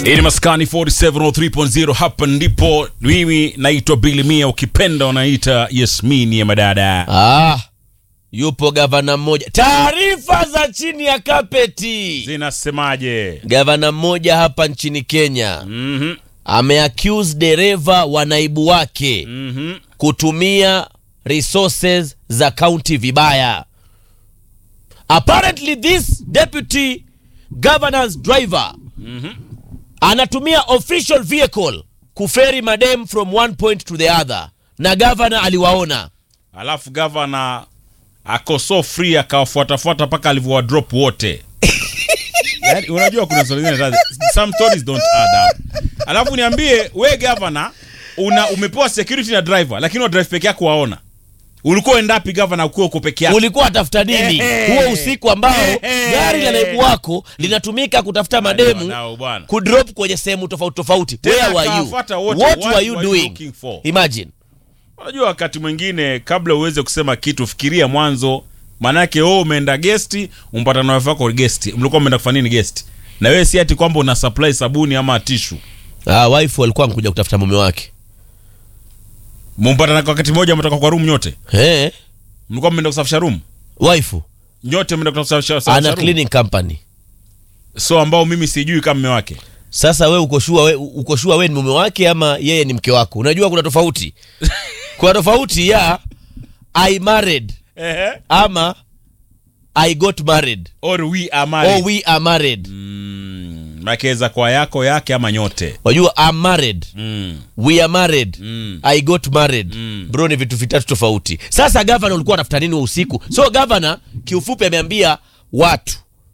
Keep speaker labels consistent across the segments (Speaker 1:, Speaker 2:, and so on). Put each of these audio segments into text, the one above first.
Speaker 1: Hii ni Maskani 4703.0 hapa ndipo mimi naitwa Billy Mia ukipenda unaita Yasmini ya madada.
Speaker 2: Ah, yupo gavana mmoja. Taarifa za chini ya kapeti.
Speaker 1: Zinasemaje?
Speaker 2: Gavana mmoja hapa nchini Kenya
Speaker 1: Mhm.
Speaker 2: ameaccuse dereva wa naibu wake
Speaker 1: Mhm.
Speaker 2: kutumia resources za county vibaya. Apparently this deputy governor's driver anatumia official vehicle kuferi madem from one point to the other, na governor aliwaona.
Speaker 1: Alafu gavana ako so free akawafuatafuata mpaka alivyowa drop wote. Yaani, unajua kuna stories zingine za- some stories don't add up. Alafu niambie we gavana una umepewa security na driver lakini wa drive peke yako waona. Ulikuwa endapi gavana ukiwa uko peke yako?
Speaker 2: ulikuwa atafuta nini
Speaker 1: Ehe.
Speaker 2: huo usiku ambao
Speaker 1: Ehe.
Speaker 2: gari la naibu wako linatumika kutafuta
Speaker 1: Wadau,
Speaker 2: mademu
Speaker 1: bwana.
Speaker 2: kudrop kwenye sehemu tofauti tofauti
Speaker 1: Tena
Speaker 2: where were you
Speaker 1: akawafuata wote.
Speaker 2: what
Speaker 1: What
Speaker 2: were you
Speaker 1: were you
Speaker 2: doing
Speaker 1: looking for?
Speaker 2: imagine
Speaker 1: Unajua wakati mwingine kabla uweze kusema kitu fikiria mwanzo, maanake wewe umeenda gesti, umpata na wife yako gesti, mlikuwa mmeenda kufanya nini gesti? Na wewe si ati kwamba una supply sabuni ama tishu,
Speaker 2: ah, wife alikuwa amkuja kutafuta mume wake
Speaker 1: mumpata na kwa wakati mmoja, mtoka kwa room nyote,
Speaker 2: eh
Speaker 1: mlikuwa mmeenda kusafisha room
Speaker 2: wife
Speaker 1: nyote, mmeenda kusafisha
Speaker 2: ana
Speaker 1: kusafisha room,
Speaker 2: cleaning company
Speaker 1: so ambao mimi sijui kama mume wake.
Speaker 2: sasa we uko sure we, uko sure we ni mume wake ama yeye ni mke wako unajua kuna tofauti kuna tofauti ya i married
Speaker 1: Ehe.
Speaker 2: ama i got married
Speaker 1: Or we are
Speaker 2: or
Speaker 1: married.
Speaker 2: we are married
Speaker 1: Mm, makeza kwa yako yake ama nyote.
Speaker 2: wajua I'm married
Speaker 1: Mm.
Speaker 2: we are married
Speaker 1: Mm.
Speaker 2: i got married
Speaker 1: Mm.
Speaker 2: bro ni vitu vitatu tofauti sasa gavana ulikuwa anafuta nini wa usiku so gavana kiufupi ameambia watu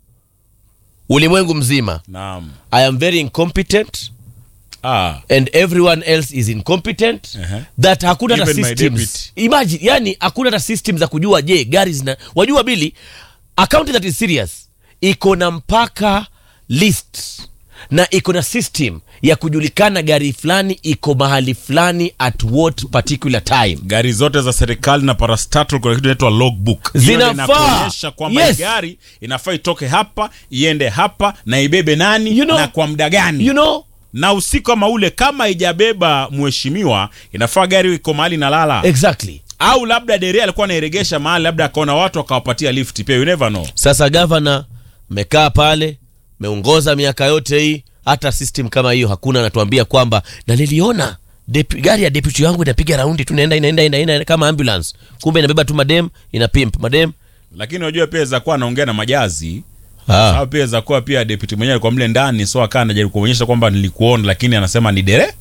Speaker 2: ulimwengu mzima
Speaker 1: Naam.
Speaker 2: i am very incompetent
Speaker 1: Ah.
Speaker 2: and everyone else is incompetent
Speaker 1: Ehe.
Speaker 2: that hakuna hata
Speaker 1: Even my
Speaker 2: systems
Speaker 1: deputy.
Speaker 2: imagine yani hakuna hata system za kujua je gari zina wajua bili account that is serious iko na mpaka list na iko na system ya kujulikana gari fulani iko mahali fulani at what particular time
Speaker 1: gari zote za serikali na parastatal kuna kitu inaitwa logbook Hiyo
Speaker 2: Zinafaa.
Speaker 1: inakuonyesha kwamba
Speaker 2: Yes.
Speaker 1: hii gari inafaa itoke hapa iende hapa na ibebe nani
Speaker 2: You know-
Speaker 1: na kwa muda gani
Speaker 2: you know
Speaker 1: na usiku kama ule kama ijabeba mheshimiwa inafaa gari iko mahali nalala
Speaker 2: exactly
Speaker 1: au labda deria alikuwa anairegesha mahali labda akaona watu akawapatia lift pia you never know
Speaker 2: sasa gavana mekaa pale meongoza miaka yote hii hata system kama hiyo hakuna anatuambia kwamba na niliona depu, gari ya deputy yangu inapiga raundi tu inaenda inaenda inaenda inaenda kama ambulance kumbe inabeba tu madem ina pimp madem
Speaker 1: lakini unajua pia za kuwa anaongea na majazi
Speaker 2: ah.
Speaker 1: au pia za kuwa pia deputy mwenyewe alikuwa mle ndani so akaa anajaribu kuonyesha kwamba nilikuona lakini anasema ni dere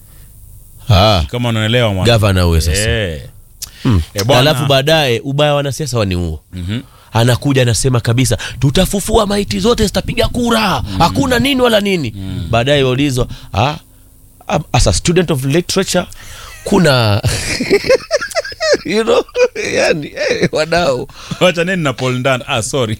Speaker 2: ah.
Speaker 1: kama unaelewa mwana
Speaker 2: gavana huyo sasa
Speaker 1: Eh.
Speaker 2: mm.
Speaker 1: Eh, bwana.
Speaker 2: alafu baadaye ubaya wa wanasiasa wani huo
Speaker 1: Mhm.
Speaker 2: anakuja anasema kabisa tutafufua maiti zote zitapiga kura hakuna nini wala nini baadaye waulizwa ah, ah, as a student of literature kuna you know yani eh, wadau
Speaker 1: wacha nini na Paul Ndan ah sorry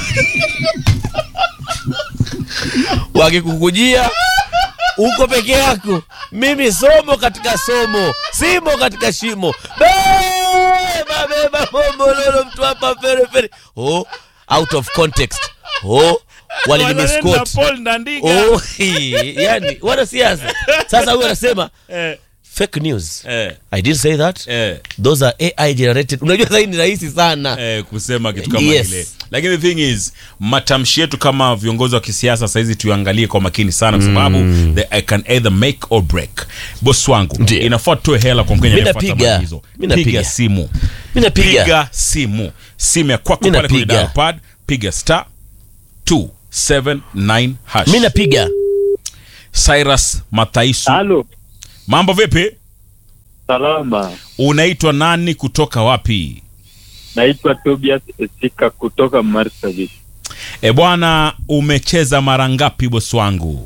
Speaker 2: wakikukujia uko peke yako mimi somo katika somo simo katika shimo beba beba bombololo mtu hapa fere fere oh out of context oh walinimiskot
Speaker 1: Wananena Paul Ndandiga
Speaker 2: oh yani wanasiasa sasa huyu anasema
Speaker 1: eh,
Speaker 2: fake news
Speaker 1: eh,
Speaker 2: i didn't say that
Speaker 1: eh,
Speaker 2: those are ai generated unajua sasa hii ni rahisi sana
Speaker 1: eh, kusema kitu kama
Speaker 2: Yes.
Speaker 1: ile lakini the thing is matamshi yetu kama viongozi wa kisiasa sahizi tuangalie kwa makini sana kwa sababu they I can either make or break boss wangu
Speaker 2: Ndiyo.
Speaker 1: inafaa tuwe hela kwa mkenya
Speaker 2: Mi
Speaker 1: anayefuata
Speaker 2: napiga.
Speaker 1: maagizo.
Speaker 2: Mi napiga.
Speaker 1: piga simu
Speaker 2: mi napiga
Speaker 1: piga simu simu ya kwako
Speaker 2: Mi
Speaker 1: pale kwenye
Speaker 2: napiga.
Speaker 1: dial pad piga star 279 hash
Speaker 2: mi napiga
Speaker 1: Cyrus Mathaisu
Speaker 3: Halo,
Speaker 1: mambo vipi
Speaker 3: salama.
Speaker 1: unaitwa nani kutoka wapi
Speaker 3: Naitwa Tobias Esika kutoka Marsabit.
Speaker 1: e bwana umecheza mara ngapi bosi wangu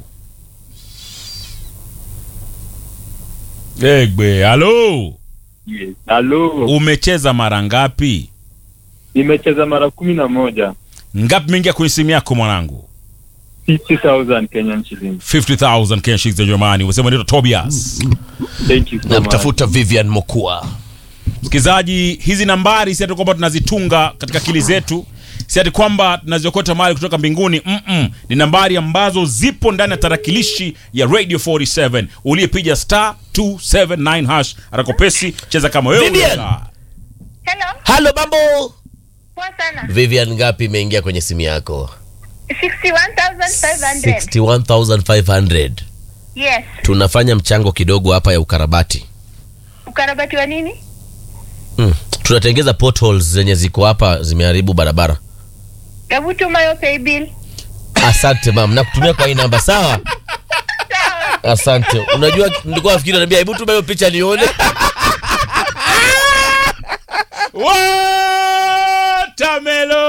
Speaker 1: egbe halo
Speaker 3: Yes. Halo,
Speaker 1: umecheza mara ngapi
Speaker 3: nimecheza mara kumi na moja.
Speaker 1: ngapi mingia kwenye simu yako mwanangu
Speaker 3: 50,000 Kenyan shillings.
Speaker 1: 50000 Kenya shilingi za Germany umesema ndio Tobias
Speaker 3: Thank you so much.
Speaker 2: namtafuta vivian mokua
Speaker 1: msikilizaji hizi nambari si ati kwamba tunazitunga katika akili zetu si ati kwamba tunaziokota mali kutoka mbinguni Mm-mm. ni nambari ambazo zipo ndani ya tarakilishi ya radio 47 uliyepiga star 279 hash arakopesi cheza kama wewe
Speaker 2: Vivian.
Speaker 1: unataka.
Speaker 4: Hello,
Speaker 2: halo mambo
Speaker 4: poa sana.
Speaker 2: vivian ngapi imeingia kwenye simu yako
Speaker 4: 61,500.
Speaker 2: 61500
Speaker 4: Yes.
Speaker 2: tunafanya mchango kidogo hapa ya ukarabati
Speaker 4: Ukarabati wa nini?
Speaker 2: mm. tunatengeza potholes zenye ziko hapa zimeharibu barabara
Speaker 4: Hebu tuma hiyo pay bill.
Speaker 2: asante mam nakutumia kwa hii namba sawa asante unajua nilikuwa nafikiri naambia hebu tuma hiyo picha nione
Speaker 1: Watermelon.